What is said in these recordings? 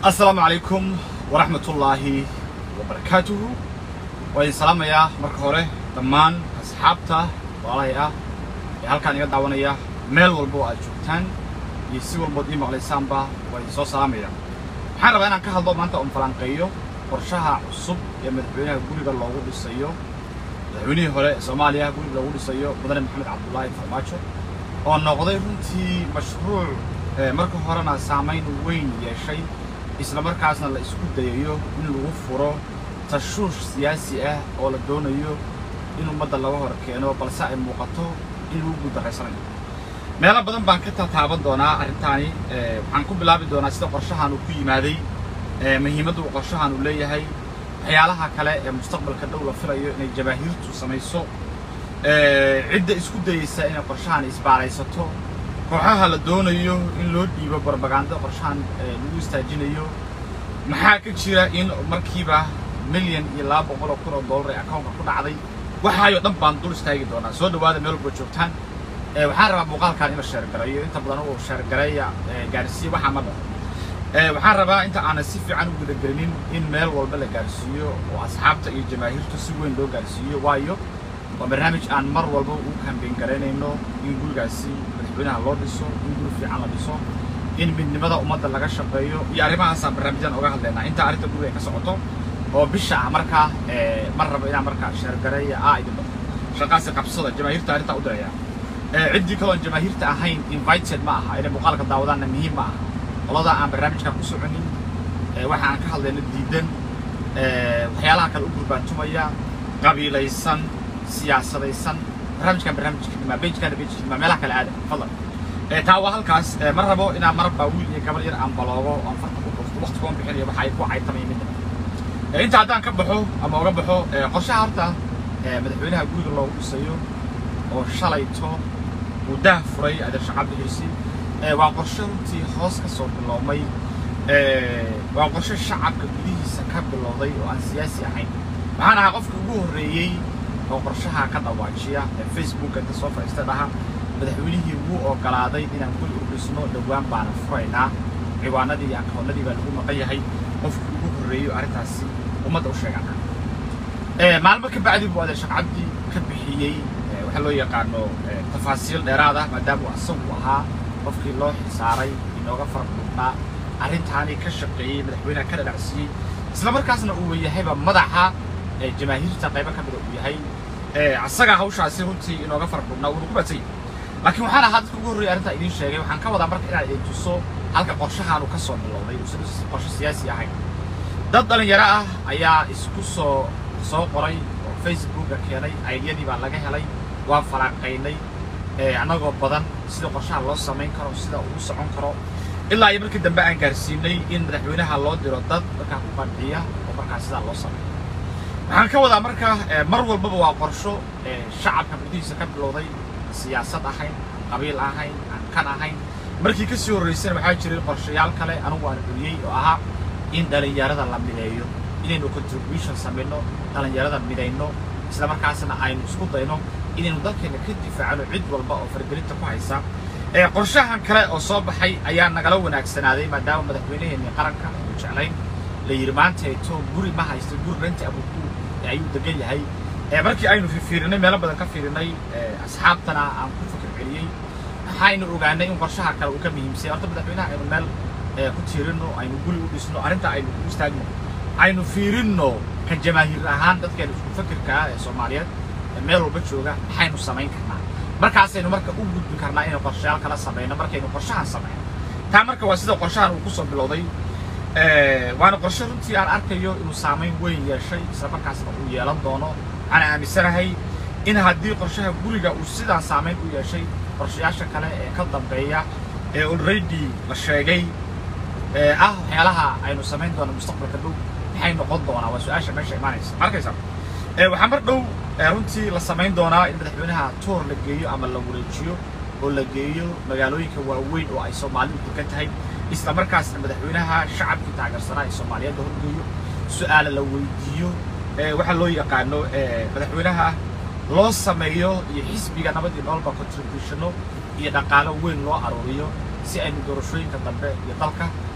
asalaamu calaykum waraxmatullaahi wabarakaatuhu waa idin salaamayaa marka hore dhammaan asxaabta walaalahay ah ee halkaan iga daawanaya meel walba oo aad joogtaan iyo si walbood ii maqlaysaanba waa idin soo salaamaya waxaan rabaa inaan ka hadlo maanta oon falanqeeyo qorshaha cusub ee madaxweynaha guriga loogu dhisayo madaxweynihii hore ee soomaaliya guriga loogu dhisayo mudane maxamed cabdullaahi farmaajo oo noqday runtii mashruuc marka horena saamayn weyn yeeshay isla markaasna la isku dayayo in lagu furo tashuush siyaasi ah oo la doonayo in ummadda laga hor keeno balse ay muuqato in lagu guuldarraysanayo meelo badan baan ka tataaban doonaa arrintaani waxaan ku bilaabi doonaa sida qorshahan uu ku yimaaday muhiimadda uu qorshahan uu leeyahay waxyaalaha kale ee mustaqbalka dhow la filayo inay jabaahiirtu samayso cidda isku dayeysa inay qorshahan isbaaraysato kooxaha la doonayo in loo dhiibo barbaganda qorshahan lagu istaajinayo maxaa ka jira in markiiba milyan iyo laba boqol oo kun oo dollar ee accountka ku dhacday waxaayoo dhan baan dul istaagi doonaa soo dhawaada meel walba joogtaan waxaan rabaa muuqaalkan in la sheergareeyo inta badan uu sheergareeya gaarsiiyo waxaa ma dhaco waxaan rabaa inta aanan si fiican u gudagelinin in meel walba la gaarsiiyo oo asxaabta iyo jamaahiirtu si weyn loo gaarsiiyo waayo waa barnaamij aan mar walba u kambeyn garaynayno in gurigaasi madaxweynaha loo dhiso in guri fiican la dhiso in midnimada ummadda laga shaqeeyo iyo arrimahaasaan barnaamijyaan oga hadlaynaa inta arrinta guriga ay ka socoto oo bisha ah markaa mar rabo inaan markaa sheergareeya aa idin dhaqo shaqaasi qabsada jamaahiirta arrintaa u diraya ciddii kaloon jamaahiirta ahayn invited ma aha inay muuqaalka daawadaanna muhiim ma aha qolada aan barnaamijkan ku soconin waxa aan ka hadlayno diidan waxyaalaha kale u gurbaantumaya qabiilaysan siyaasadaysan barnaamijkan barnaamijkiima bejkana bejkiima meelaha kale aada fadlan taa waa halkaas ma rabo inaan marba wiil iyo gabar yar aan baloogo aan farta ku dhufto waqti kuwan bixinayo waxa ay ku caytamaya midna inta haddaan ka baxo ama uga baxo qorshaha horta madaxweynaha guriga loogu dhisayo oo shalayto uu daah furay adeer shacabdi xirsi waa qorshe runtii hoos ka soo biloomay waa qorshe shacabka gudihiisa ka bilowday oo aan siyaasi ahayn waxaan ahaa qofka ugu horreeyey oo qorshaha ka dhawaajiya ee facebook inta soo fadhiista dhaha madaxweynihii wuu ogolaaday inaan guri u dhisno dhowaan baana furaynaa ciwaanadii iyo akoonnadii baa lagu maqan yahay qofka ugu horreeyo arrintaasi ummadda u sheegana maalmo ka bacdi buu adeer sheekh cabdi ka bixiyey waxaa loo yaqaano tafaasiil dheeraad ah maadaama uu asagu ahaa qofkii loo xilsaaray inooga fara dhudhnaa arrintaani ka shaqeeyey madaxweynaha ka dhadhacsiiyey isla markaasna uu yahayba madaxa jamaahiirta qaybo ka mida uu yahay asaga hawshaasi runtii inooga fara dhudhnaa wuuna ku badsay laakiin waxaan ahaa dadka ugu horreeyay arrintaa idiin sheegay waxaan ka wadaa marka inaan idin tuso halka qorshahaanu ka soo bilowday uusan qorshe siyaasi ahayn dad dhalinyaro ah ayaa isku soo soo qoray oo facebooka keenay aydiyadii baa laga helay waan faraaqaynay annagoo badan sida qorshaha loo samayn karo sida uu socon karo ilaa iyo markii dambe aan gaarsiinay in madaxweynaha loo diro dad markaa ku qanciya oo markaa sidaa loo sameeyo waxaan ka wadaa marka mar walbaba waa qorsho shacabka gudihiisa ka bilowday siyaasad ahayn qabiil ahayn aan kan ahayn markii ka sii horraysana waxaa jiray qorshayaal kale anugu aan celiyey oo ahaa in dhallinyarada la mideeyo inaynu contribution samayno dhallinyarada midayno isla markaasna aynu isku dayno inaynu dalkeena ka difaacno cid walba oo faragelinta ku haysa qorshahan kale oo soo baxay ayaa nagala wanaagsanaaday maadaama madaxweynaheenii qaranka aanu jeclayn la yidhi maanteeto guri ma haysto guri renti abuku ayuu degan yahay markii aynu fiirinay meelo badan ka fiirinay asxaabtana aan ku fikir celiyey waxaynu ogaanay in qorshaha kale uu ka muhiimsay horta madaxweynaha aynu meel ku tiirino aynu guri u dhisno arrinta aynu ku istaagno aynu fiirinno ka jamaahiir ahaan dadkeena isku fakirka ah ee soomaaliyeed meel walba jooga maxaynu samayn karnaa markaasaynu marka u gudbi karnaa inaynu qorshayaal kala samayno markaynu qorshahan samayno taa marka waa sida qorshahan uu kusoo bilowday waana qorshe runtii aan arkayo inuu saamayn weyn yeeshay isla markaasna uu yeelan doono waxaan aaminsanahay in haddii qorshaha guriga uu sidaan saamayn u yeeshay qorshayaasha kale ee ka dambeeya ee already la sheegay ah waxyaalaha aynu samayn doono mustaqbalka dhow maxay noqon doonaa waa su-aasha meesha imaanaysa arkaysa waxaa mar dhow runtii la samayn doonaa in madaxweynaha toor la geeyo ama la wareejiyo oo la geeyo magaalooyinka waaweyn oo ay soomaalidu degan tahay isla markaasna madaxweynaha shacabkii taageersanaa ee soomaaliyeed la horgeeyo su-aala la weydiiyo waxaa loo yaqaano madaxweynaha loo sameeyo iyo xisbiga nabad iyo nololba contributionno iyo dhaqaalo weyn loo aruuriyo si aynu doorashooyinka dambe iyo dalka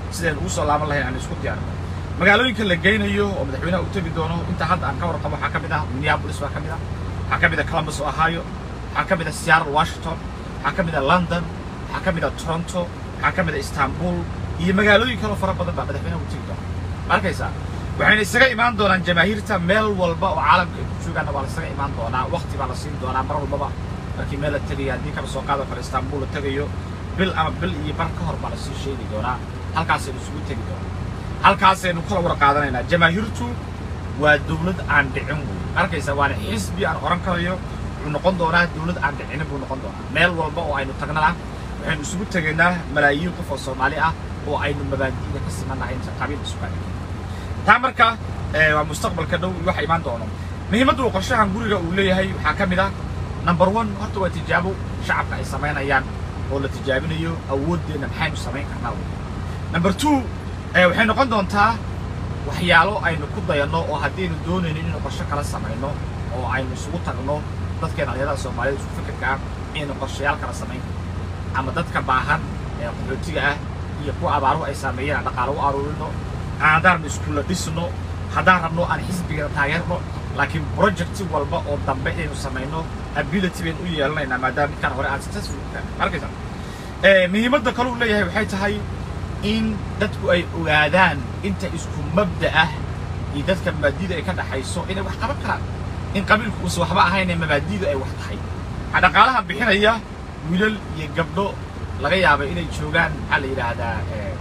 sideen ugu soo laaban lahayn aan isku diyaarino magaalooyinka la geynayo oo madaxweynaha u tegi doono inta hadda aan ka warqabo waxaa ka mid ah minneapolis baa ka mid ah waxaa ka mid ah columbus ohio waxaa ka mid ah seattle washington waxaa ka mid ah london waxaa ka mid ah toronto waxaa ka mid ah istanbul iyo magaalooyin kaloo fara badan baa madaxweynaha u tegi doona ma arkaysaa waxayna isaga imaan doonaan jamaahiirta meel walba oo caalamka ay ku joogaanna waa la isaga imaan doonaa waqti baa la siin doonaa mar walbaba markii meel la tegaya haddii kaba soo qaado kale istanbul la tegayo bil ama bil iyo bar ka hor baa la sii sheegi doonaa halkaasaynu isugu tegi doonaa halkaasaynu kala war qaadanaynaa jamaahiirtu waa dawlad aan dhicin wey arkaysa waana xisbi aan oran karayo wuxuu noqon doonaa dawlad aan dhicinin buu noqon doonaa meel walba oo aynu tagnana waxaynu isugu tegaynaa malaayiin qof oo soomaali ah oo aynu mabaadi'da ka simannahay inta qabiil isuga taa marka waa mustaqbalka dhow waxa imaan doono muhiimadda uu qorshahan guriga uu leeyahay waxaa ka mid ah number one horta waa tijaabo shacabka ay samaynayaan oo la tijaabinayo awooddeenna maxaynu samayn karnaa wey number two waxay noqon doontaa waxyaalo aynu ku dayanno oo haddaynu doonayno inaynu qorshe kala samayno oo aynu isugu tagno dadkeen dhalinyarada soomaaliyed isku fikirka ah inaynu qorshayaal kala samayn karno ama dadka baahan ee qaxootiga ah iyo kuwa abaaruhu ay saameeyeen aan dhaqaalo u aruurino haddaan iskuulla dhisno haddaan rabno aan xisbiga taageerno laakiin project walba oo dambe inaynu samayno ability baynu u yeelanaynaa maadaama midkaan hore aan successful arkaysa muhiimadda kale uu leeyahay waxay tahay in dadku ay ogaadaan inta isku mabda ah iyo dadka mabaadiida ay ka dhaxayso inay wax qaban karaan in qabiilku uusan waxba ahayn ee mabaadiidu ay wax tahay waxaa dhaqaalaha bixinaya wiilal iyo gabdho laga yaaba inay joogaan maxaa la yidhaahdaa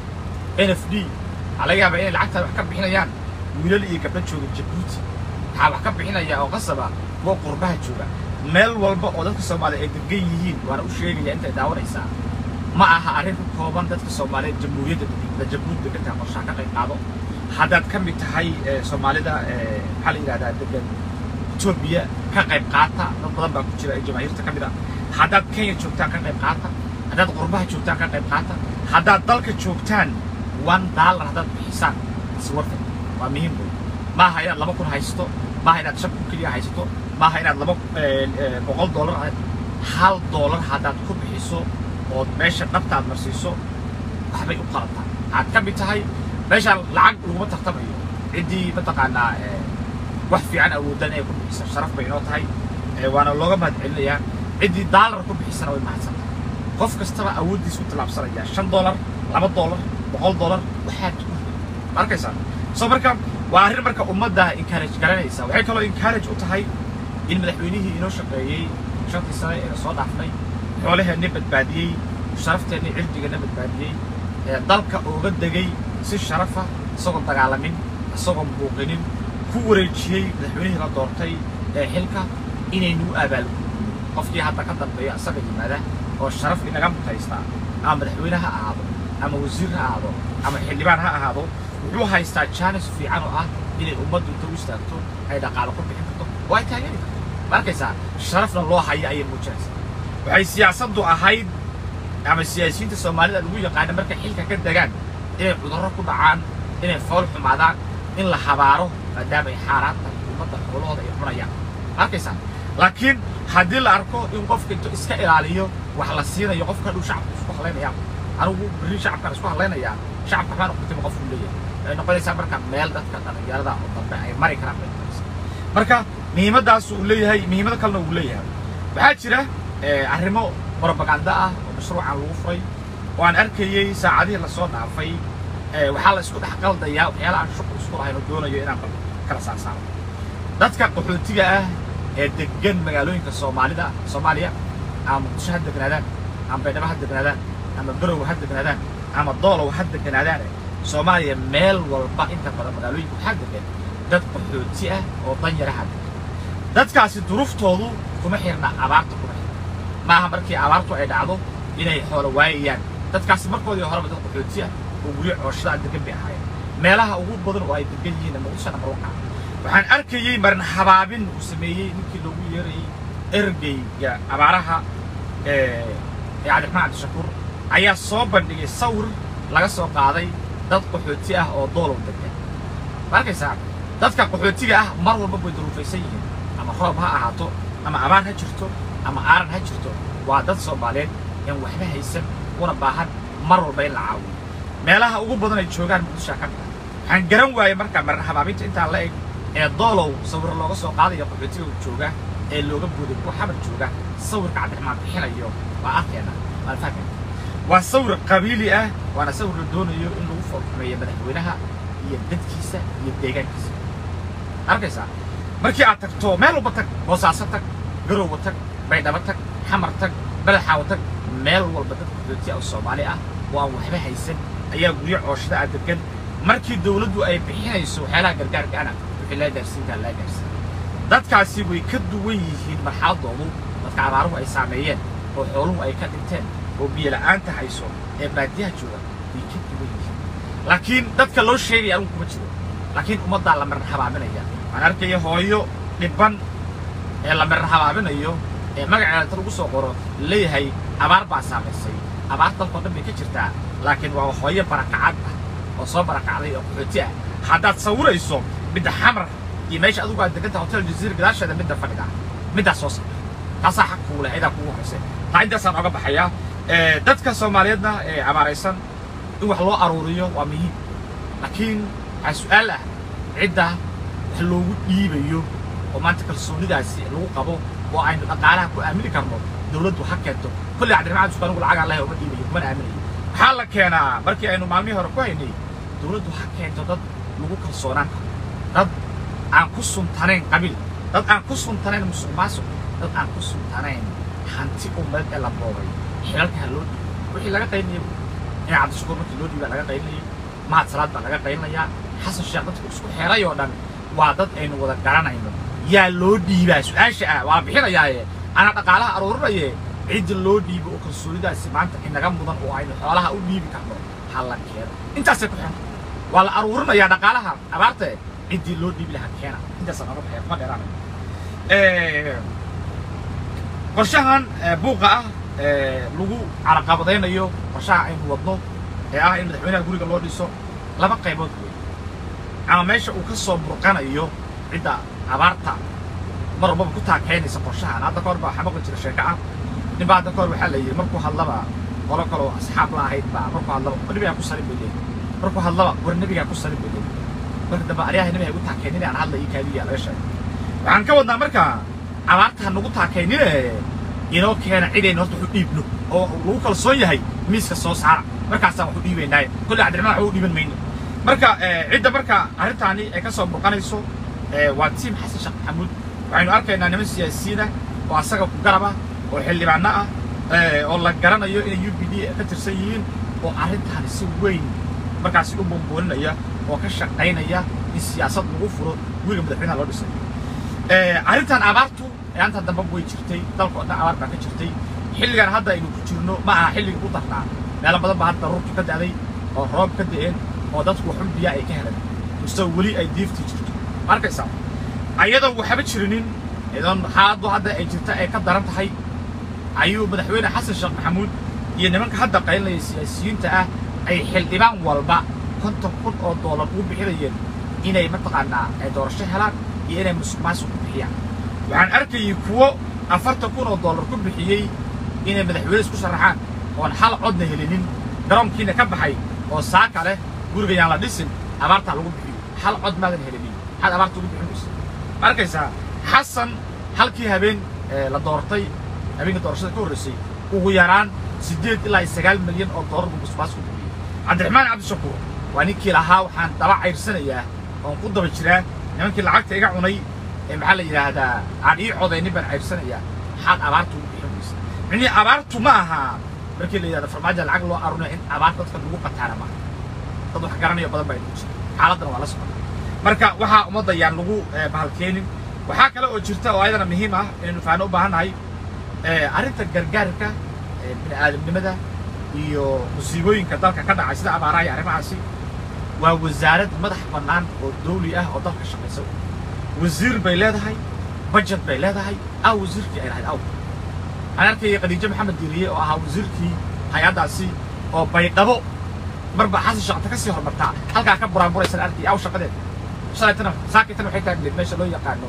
n f d waxaa laga yaabaa inay lacagtaan wax ka bixinayaan wiilal iyo gabdho jooga jabuuti waxaa wax ka bixinaya oo qasaba kuwa qurbaha jooga meel walba oo dadka soomaaliya ay degan yihiin waana u sheegaya intay daawanaysaa ma aha arrin ku kooban dadka soomaaliyeed jamhuuriyadda da jabuuti degantaha qorshaha ka qayb qaado haddaad ka mid tahay soomaalida maxaa la yidhahdaa degan etoobiya ka qayb qaata dad badan baa ku jira ee jamaahiirta ka mid ah haddaad kenya joogtaan ka qayb qaata haddaad qurbaha joogtaan ka qayb qaata haddaad dalka joogtaan one dollar haddaad bixisaan iswarta waa muhiim wey maaha inaad laba kun haysato maaha inaad shan kun keliya haysato maaha inaad laba boqol dollar hal dollar haddaad ku bixiso ood meesha dhabtaad marsiiso waxbay u qalantaa waxaad ka mid tahay meeshaan lacag laguma tartamayo ciddii mataqaanaa wax fiican awooddan ay ku bixisa sharaf bay inoo tahay waana looga mahad celinayaa ciddii daalar ku bixisana way mahadsan tahay qof kastaba awooddiisa u tallaabsanaya shan dollar laba dollar boqol dollar waxaad ku ma arkaysaa soo marka waa arrin marka ummadda encourage garanaysa waxay kaloo encourage u tahay in madaxweynihii inoo shaqeeyey shantii sane ee soo dhaafnay xoolaheenna badbaadiyey sharafteenna cirdigeenna badbaadiyey ee dalka ooga degay si sharafa isagoon dagaalamin isagoon buuqinin ku wareejiyey madaxweynihii la doortay ee xilka inaynu abaalgudno qofkii hadda ka dambeeya isaga yimaada oo sharaf inaga mutaystaa ama madaxweyne ha ahaado ama wasiir ha ahaado ama xildhibaan ha ahaado wuxuu haystaa jaanis fiican oo ah inay ummaddu inta u istaagto ay dhaqaalo ku bixin karto oo ay taageeri karto ma arkaysaa sharafna loo hayo ayay muujinaysaa waxay siyaasaddu ahayd ama siyaasiyiinta soomaalida lagu yaqaana markay xilka ka degaan inay cudurro ku dhacaan inay fool xumaadaan in la habaaro maadaama ay xaaraan tahay ummadda xoolahooda ay cunayaan ma arkaysaa laakiin haddii la arko in qofka intuu iska ilaaliyo wax la siinayo qofka dhow shacabku isku hadlaynaya anigu berri shacabkaan isku hadlaynayaa shacabka waxbaa noqotay qofku leeyahay waxay noqonaysaa marka meel dadka dhalinyarada oo dambe ay mari karaan bay noqonaysaa marka muhiimaddaas uu leeyahay muhiimado kalena uu leeyahay waxaa jira arrimo propaganda ah oo mashruucan lagu furay oo aan arkayey saacadihii lasoo dhaafay waxaa la isku dhex qaldayaa waxyaala aan shuqul isku lahayn oo doonayo inaan kala saarsaaro dadka qaxootiga ah ee degan magaalooyinka soomaalida soomaaliya ama muqdisho ha degnaadaan ama baydhabo ha degnaadaan ama garow ha degnaadaan ama doolow ha degnaadaan soomaaliya meel walba inta badan magaalooyinka waxaa degan dad qaxooti ah oo danyaraha degan dadkaasi duruftoodu kuma xirna abaarta kuma xirna maaha markii abaartu ay dhacdo inay xoolo waayayaan dadkaasi markoodii horeba dad qaxooti ah oo guryo cooshada degan bay ahaayeen meelaha ugu badan oo ay degan yihiin muqdisho nambar waxa waxaan arkayey marin habaabin uu sameeyey ninkii loogu yeerayey ergeyga abaaraha ee cabdiraxmaan cabdishakuur ayaa soo bandhigay sawir laga soo qaaday dad qaxooti ah oo doolow degan ma arkaysaa dadka qaxootiga ah mar walba way duruufaysan yihiin ama roob ha ahaato ama abaar ha jirto ama aaran ha jirto waa dad soomaaliyeed aan waxba haysan una baahan mar walba in la caawiyo meelaha ugu badan ay joogaan muqdishoa ka mida waxaan garan waayey markaa marar habaabinta intaa la eg ee doolow sawir looga soo qaadayo qaxootiga jooga ee looga booday kuwa xamar jooga sawirka cabdiraxmaan bixinayo waa arkeena waan fahmayna waa sawir qabiili ah waana sawir la doonayo in lagu foolxumeeyo madaxweynaha iyo dadkiisa iyo deegaankiisa arkaysaa markii aad tagto meel walba tag boosaaso tag garowba tag baydhabo tag xamar tag badaxaawo tag meel walba dad qaxooti ah oo soomaali ah oo aan waxba haysan ayaa guryo cooshada ah degan markii dawladdu ay bixinayso waxyaalaha gargaarkaana wixii laa gaarsiinkaa laa gaarsiin dadkaasi way ka duwan yihiin marxaladoodu dadka abaaruhu ay saameeyeen oo xooluhu ay ka dhinteen oo biyo la'aanta hayso ee baadiyaha jooga way ka duwan yihiin laakiin dadka loo sheegaya anugu kuma jiro laakiin ummaddaa la marar habaaminaya waxaan arkaya hooyo dhibban ee la marar habaabinayo ee magaceeda inta lagu soo qoro leeyahay abaar baa saamaysay abaar dalkao dhan bay ka jirtaa laakiin waa hooyo barakacad ah oo soo barakacday oo qaxooti ah haddaad sawirayso midda xamar iyo meesha adigu aad deganta hotel jaziira gadaasheeda midda fadhida middaas soo sawir taasaa xaq kugu leh cidaa kugu horaysa taa intaasaan oga baxayaa dadka soomaaliyeedna ee abaaraysan in wax loo aruuriyo waa muhiim laakiin waxaa su-aal ah cidda wax loogu dhiibayo oo maanta kalsoonidaasi lagu qabo oo aynu dhaqaalaha ku aamini karno dawladdu ha keento kolley cabdiraxmaan cusub anigu lacag allahi uma dhiibayo kumana aaminayo waxaa la keenaa markii aynu maalmihii hore ku haynay dawladdu ha keento dad lagu kalsoonaan karo dad aan ku suntanayn qabiil dad aan ku suntanayn musuq maasuq dad aan ku suntanayn hanti umad ee la boobay xilalka ha loo dhiibo wixii laga qaylinayo in cabdishakuur markii loo dhiibaa laga qaylinayay mahad salaad baa laga qaylinayaa xasan sheekh dadku isku xeeray oo dhan waa dad aynu wada garanayno yaa loo dhiibaa su-aasha ah waa la bixinayaaye anaa dhaqaalaha aruurinaye cidda loo dhiibo oo kalsoonidaasi maanta inaga mudan oo aynu xoolaha u dhiibi karno ha la keeno intaasay ku xiranta waa la aruurinayaa dhaqaalaha abaarta ciddii loo dhiibi lahaa keena intaasaan oga baxaya kuma dheeraanayo qorshahan buuqa ah lagu caraqabadaynayo qorshaha aynu wadno ee ah in madaxweynaha guriga loo dhiso laba qaybood wey ama meesha uu ka soo burqanayo cidda abaarta mar walbaba ku taakaynaysa qorshahan hadda ka hor baa waxaa maqli jira sheeko ah nin baa hadda ka hor waxaa la yidhi markuu hadlaba qolo kaloo asxaab la ahayd baa markuu hadlaba nebigaa ku salin bay leeyihin markuu hadlaba war nebigaa ku salin bay leeyihin marka dambe aryaha nebiga igu taakaynin aan hadla ii kaadiya laga sheegay waxaan ka wadnaa marka abaarta ha nagu taakaynine inoo keena cidayna horta waxu dhiibno oo lagu kalsoon yahay miiska soo saara markaasaan waxu dhiibaynaaye kolley cabdiraxmaan waxu dhiiban mayno marka cidda marka arrintaani ay ka soo burqanayso waa tiim xasan sheekh maxamuud waxaynu arkaynaa niman siyaasiyiina oo asaga ku garab ah oo xildhibaano ah oo la garanayo inay u b d ka tirsan yihiin oo arrintaani si weyn markaasi u bumbuuninaya oo ka shaqaynaya in siyaasad lagu furo guriga madaxweynaha loo dhisay arrintan abaartu ayaanta dambe way jirtay dalka oo dhan abaar baa ka jirtay xilligan hadda aynu ku jirno ma aha xilliga u darnaa meelo badan baa hadda ruurtu ka da'day oo roob ka da'een oo dadku waxun biyaa ay ka heleen mustoo weli ay diiftii jirto ma arkaysaa ayadoo waxba jirinin idan xaaladdu hadda ay jirta ay ka daran tahay ayuu madaxweyne xasan sheekh maxamuud iyo nimanka hadda qaylinaya siyaasiyiinta ah ay xildhibaan walba konton kun oo doolar ugu bixinayeen inay mataqaanaa ay doorasho helaan iyo inay musuq maasuq ku bixiyaan waxaan arkayay kuwo afartan kun oo doolar ku bixiyey inay madaxweyne isku sharaxaan oon hal codna helinin garoonkiina ka baxay oo saaka leh guriga yaan la dhisin abaartaa lagu bixiyo hal cod maadan helinin maxaad abaarta ugu bixinaysa ma arkaysaa xasan halkii habeen la doortay habeenka doorashada ka horreysay ugu yaraan siddeed ilaa iyo sagaal milyan oo doolar buu musuq maasuq ku bixiyey cabdiraxmaan cabdishakuur waa ninkii lahaa waxaan daba cayrsanayaa oon ku daba jiraa nimankii lacagta iga cunay ee maxaa la yidhaahdaa aan ii codaynin baan cayrsanayaa maxaad abaarta ugu bixin weysa micnihii abaartu ma aha markii la yidhahdo farmaajo lacag loo arunayo in abaarta dadka lagu qataana maaha dad wax garanayo badan baa inuu jira xaaladdan waa la socota marka waxaa ummadda yaan lagu bahalkeenin waxaa kale oo jirta oo ayadana muhiim ah inaynu faano u baahannahay arrinta gargaarka bini aadamnimada iyo musiibooyinka dalka ka dhacay sida abaaraha iyo arrimahaasi waa wasaarad madax bannaan oo dawli ah oo dalka shaqaysa wasiir bay leedahay bajet bay leedahay aw wasiirkii ay lahayd aw aan arkayay khadiijo maxamed diiriye oo ahaa wasiirkii hay-addaasi oo baydhabo marba xasan shaqata ka sii hormartaa halkaa ka buraanburaysan arkay aw shaqadeed shalaytana saakitana waxay taagneed meesha loo yaqaano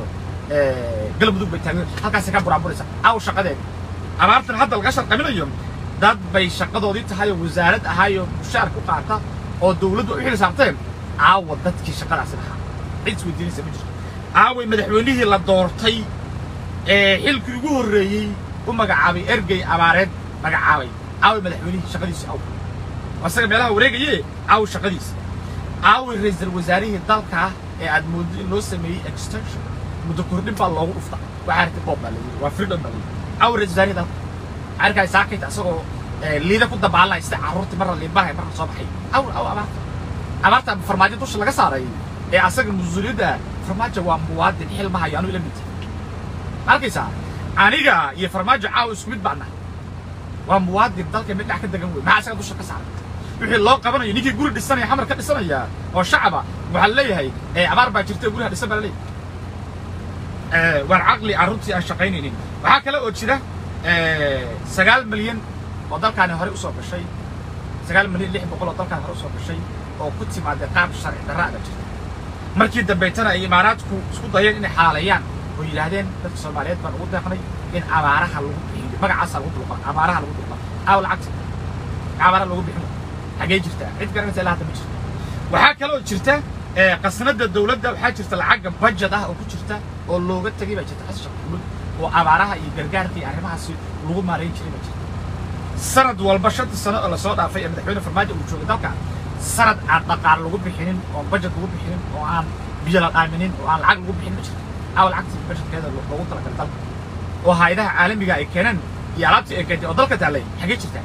galmudug bay taagneed halkaasay ka buraanburaysa aw shaqadeed abaartan hadda laga sharqaminayo dad bay shaqadoodii tahay oo wasaarad ahaayoo mushaar ku qaata oo dowladdu ay u xil saarteen caawa dadkii shaqadaasi lahaa cid isweydiinaysa ma jirto caaway madaxweynihii la doortay ee xilkii ugu horreeyey u magacaabay ergey abaareed magacaabay caaway madaxweynihii shaqadiisi aw asaga meelaha wareegaye caawa shaqadiisa caaway ra'iisul wasaarihii dalka ee aad mooddo in loo sameeyey extension muddo kordhin baa loogu dhufta waxaa artay boob baa layidhi waa freedom baa layidhi caaway ra'iisul wasaarihii dalka arkaay saakayta asagoo liida ku dabaalay sida carruurtii marna liibahay marna soo baxay aw aw abaarta abaarta farmaajo dusha laga saaray ee asaga mas-uuliyadda farmaajo waa muwaadin xil ma hayo anuu ila mid arkaysaa aniga iyo farmaajo caawa isku mid baana waa muwaadin dalka mid dhex ka degan wey maxaa asaga dusha ka saaray wixii loo qabanayo ninkii guri dhisanaya xamar ka dhisanaya oo shacaba waxaa leeyahay abaar baa jirta guriha dhisan baa laleeyahay waan caqli carruurtii aan shaqaynaynin waxaa kale oo jira sagaal milyan oo dalkaani horey usoo gashay sagaal milyan lix boqol oo dalkaani hore usoo gashay oo ku timaadee qaab sharci darra aga jirta markii dambaytana ay imaaraadku isku dayeen inay xalaaleeyaan oo yidhaahdeen dadka soomaaliyeed baan ugu deeqnay in abaaraha lagu bixiyo magacaasaa lagu dulqa abaaraha lagu dulqa aaw lacagta abaaraha lagu bixin xagee jirtaa cid garanaysa ilaa hadda ma jirto waxaa kaloo jirta qasnada dowladda waxaa jirta lacagga budget ah oo ku jirta oo looga tegay baa jirta xasan sheekh maxamuud oo abaaraha iyo gargaarka iyo arrimahaasi lagu maarayn jiray baa jirta sanad walba shantii sano oo lasoo dhaafay ee madaxweyne farmaajo uu joogay dalka sanad aan dhaqaale lagu bixinin oo budget lagu bixinin oo aan biyo la dhaaminin oo aan lacag lagu bixin ma jirto aaw lacagtii budgetkeeda loogu talagalay dalka oo hayadaha caalamiga ay keeneen iyo alaabtii ay keentay oo dalka taallay xagee jirtaa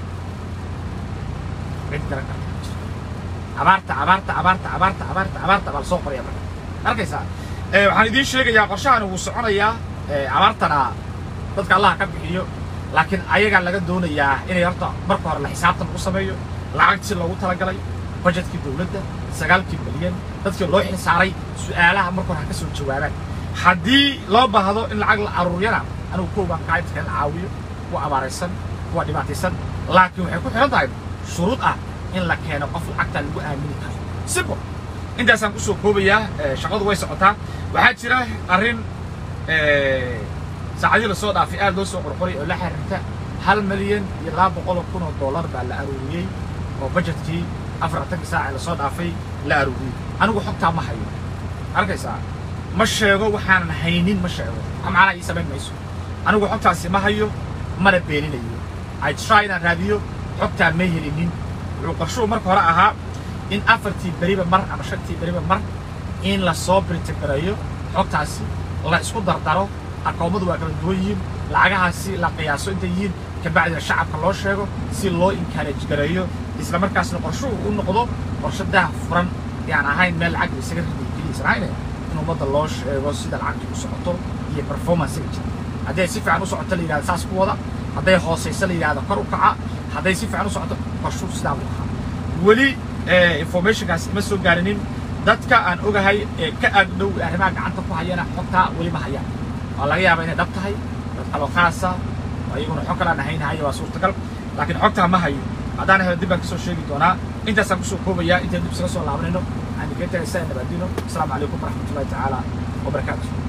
cid garan karta ma jirto abaarta abaarta abaarta abaarta abaarta abaarta baa lasoo qoraya marka arkaysaa waxaan idiin sheegayaa qorshahani wuu soconayaa abaartana dadka allah ka bixiyo laakiin ayagaa laga doonayaa inay horta marka hore la xisaabtan lagu sameeyo lacagtii loogu talagalay budgetkii dowladda sagaalkii milyan dadkii loo xilsaaray su'aalaha marka hore ha ka soo jawaabaan haddii loo baahdo in lacag la aruuriyana anigu kow baan kaa inta la caawiyo kuwa abaaraysan kuwa dhibaataysan laakiin waxay ku xihan tahay shuruud ah in la keeno qof lacagtaa lagu aamini karo simple intaasaan kusoo koobayaa shaqadu way socotaa waxaa jira arrin saacadii lasoo dhaafay aad loo soo qorqoray oo la xiriirta hal milyan iyo laba boqol oo kun oo dollar baa la aruuriyey oo budgetkii afartankii saac ee lasoo dhaafay la aruuriyey anigu xogtaa ma hayo arkaysaa ma sheego waxaanan haynin ma sheego macnaha ii samayn mayso anigu xogtaasi ma hayo mana beeninayo ay try inaan raadiyo xogtaa ma helinin wuxuu qarshuhu marka hore ahaa in afartii beriba mar ama shantii beriba mar in lasoo brintigareeyo xogtaasi la isku dardaro akoomadu waa kala duwan yihiin lacagahaasi la qiyaaso intay yihiin kabacdina shacabka loo sheego si loo encourage gareeyo isla markaasna qorshuhu u noqdo qorshe dah furan yaan ahayn meel lacag isaga riday keliisan ahayne in ummadda loo sheego sida lacagtu u socoto iyo performancega jira hadday si fiican u socoto la yidhahdo saas ku wada hadday hoosayso la yidhahdo kor u kaca hadday si fiican u socoto qorshuhu sidaa buu ahaa weli informationkaas ima soo gaarinin dadka aan ogahay ee ka agdhow arrimaha gacanta ku hayana xogtaa weli ma hayaan waa laga yaabaa inay dhab tahay dad kaloo khaasa oo iyaguna xog kalaan ahaynahaya waa suurtagal laakiin xogtaa ma hayo haddaan helo dib baan kasoo sheegi doonaa intaasaan kusoo koobayaa intaan dib isaga soo laabanayno aan idinkaga tagay saa nabaadino asalaamu calaykum waraxmatullahi tacaala wabarakaatu